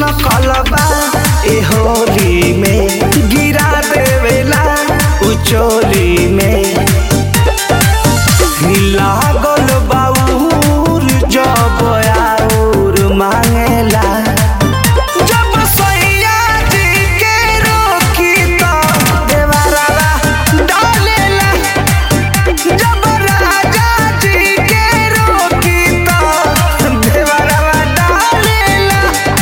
सनकलबा ए होली में गिरा देवेला उचोली में लागल बाउर जब आउर मांगेला जब सैया जी के रोकी तो देवरवा डालेला जब राजा जी के रोकी तो देवरवा डालेला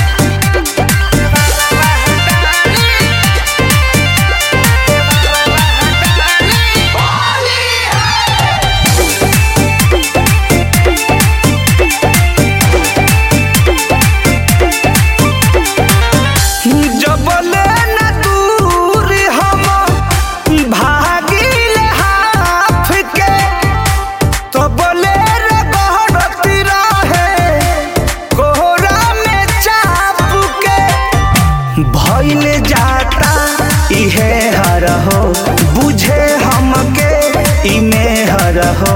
जबले न दूर हम भागिल हाफ के तो बोले रे गहरती रहे कोहरा में चाप के भइल जाता इहे हर हो बुझे हमके इमे हर हो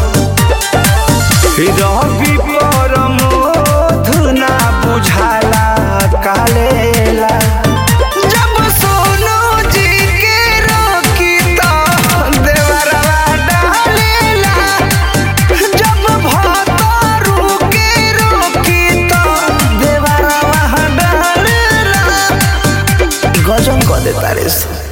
रवि परमोध ना बुझाला कालेला जब सोनू जी के रोकी तो देवरवा डालेला जब भतरू के रोकी तो देवरवा डालेला गजन कर देता रे